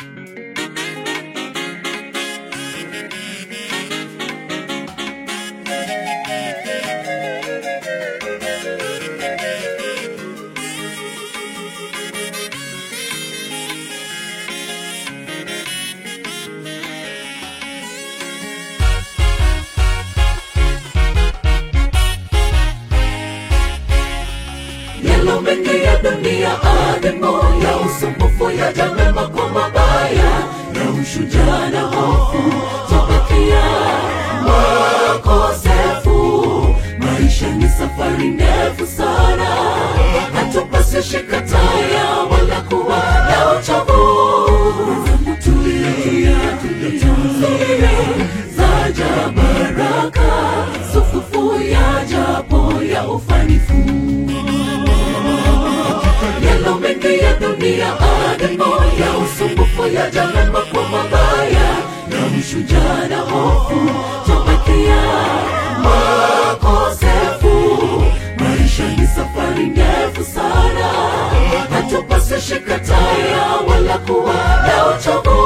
Yalo mengi ya dunia ademo ya usumbufu ya jamema kwa mabaya ya ushujaa na hofu tobakia makosefu maisha ni safari ndefu sana hatupasi shika taya wala kuwa na uchovu tulia tulia zaja baraka sufufu ya japo ya ufanifu yalo mengi ya dunia ademo ya usumbufu ya jalema kwa mabaya ya ushujaa na hofu tobakia makosefu maisha ni safari ndefu sana hatupasi shika taya wala kuwa na uchovu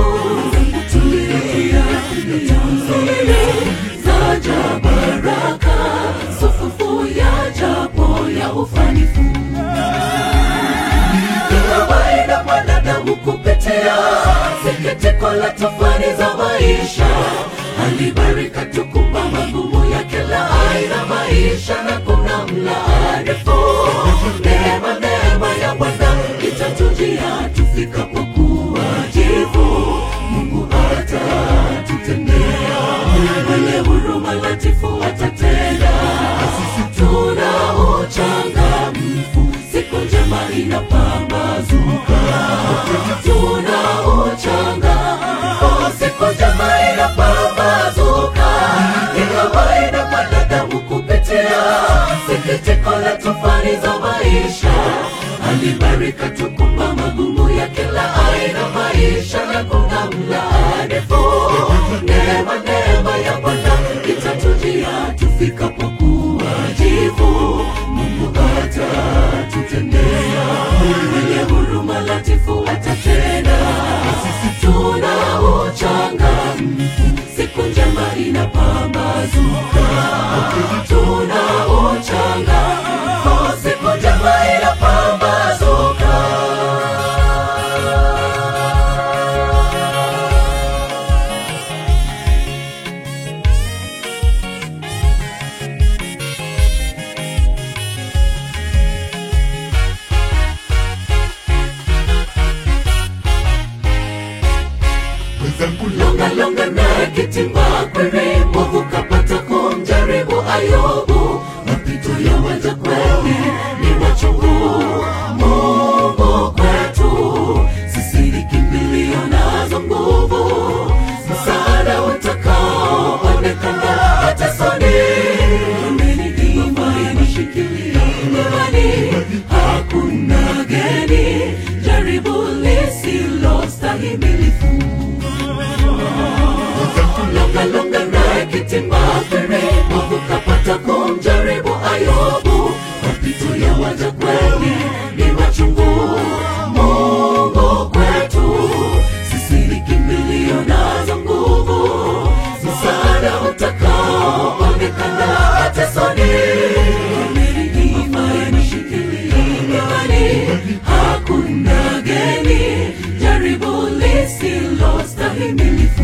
tulia tulia zaja baraka sufufu ya japo ya ufanifu kawaida mwanadamu kupitia sikitiko la tofani za maisha alibarika tukumba magumu ya kila aina maisha na kuna mlaarifu neema neema ya bwana itatujia tufikapo kuwa jivu mungu atatutendea mwenye huruma latifu atatenda tuna uchangamfu siku njema inapambazuka tuna uchangamfu siku njema inapambazuka ni kawaida mwanadamu kupitia sikitiko la tofani za maisha alibarika tukumba magumu ya kila aina maisha na kuna mlaanifu neema neema ya bwana itatujia tufikapo kuwa jivu mungu atatutendea mwenye huruma latifu atatenda tuna uchangamfu siku njema inapambazuka tuna uchangamfu siku njema inapambazuka longa longa naye kitimba kwere mwovu kapata kumjaribu ayubu mapito ya waja kweli ni wachungu mungu kwetu sisi ni kimbilio nazo nguvu msaada utakao onekana hata soni ameni imani shikilia imani hakuna geni jaribu lisilostahimilifu longa longa naye kitimba kwere mwovu kapata kumjaribu ayubu mapito ya waja kweli ni machungu mungu kwetu sisi ni kimbilio nazo nguvu msaada utakao onekana hata soni imani shikilia imani hakuna geni jaribu lisilostahimilifu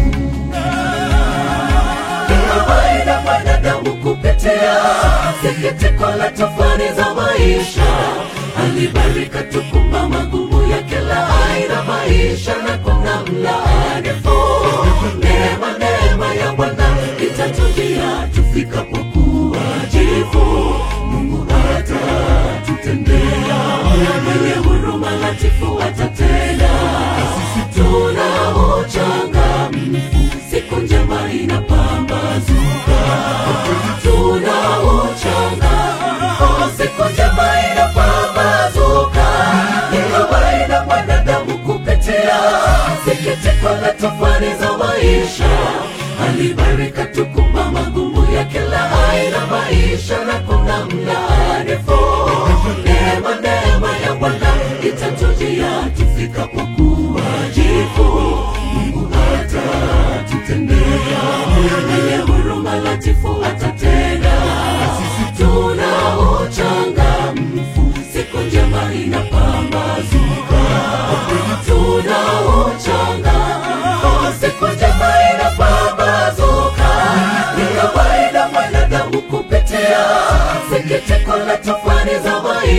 kawaida mwanadamu kupitia sikitiko la tofani za maisha alibarika tukumba magumu ya kila aina maisha na kuna mlaanifu neema neema ya bwana itatujia tufikapo kuwa jivu mungu atatutendea mwenye huruma latifu atatenda tuna uchangamfu siku njema inapambazuka tuna uchangamfu siku njema inapambazuka ni kawaida mwanadamu kupitia sikitiko la tofani za maisha alibarika tukumba magumu ya kila aina maisha na kuna mlaanifu neema neema ya bwana itatujia tufikapo kuwa jivu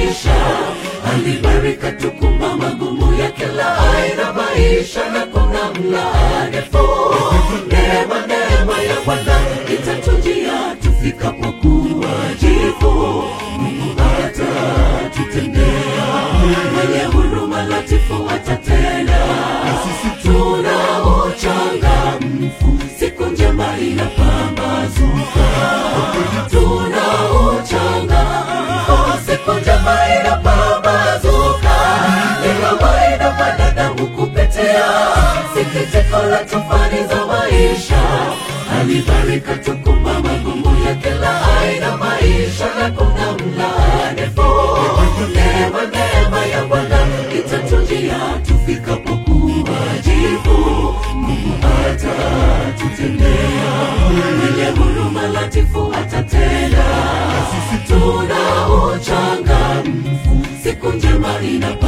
maisha alibarika tukumba magumu ya kila aina maisha na kuna mlaanifu neema neema ya bwana itatujia tufikapo kuwajibu mungu atatutendea mwenye huruma latifu atatenda tuna uchangamfu siku njema inapambazuka tuna uchangamfu siku njema inapambazuka ni kawaida wanadamu kupitia sikitiko la tufani za maisha alibarika tukumba magumu ya kila aina maisha na kuna mlaanifu neema neema ya bwana itatujia tufikapo kuwajibu mungu atatutendea mwenye huruma latifu atatenda tuna uchangamfu siku njema inapa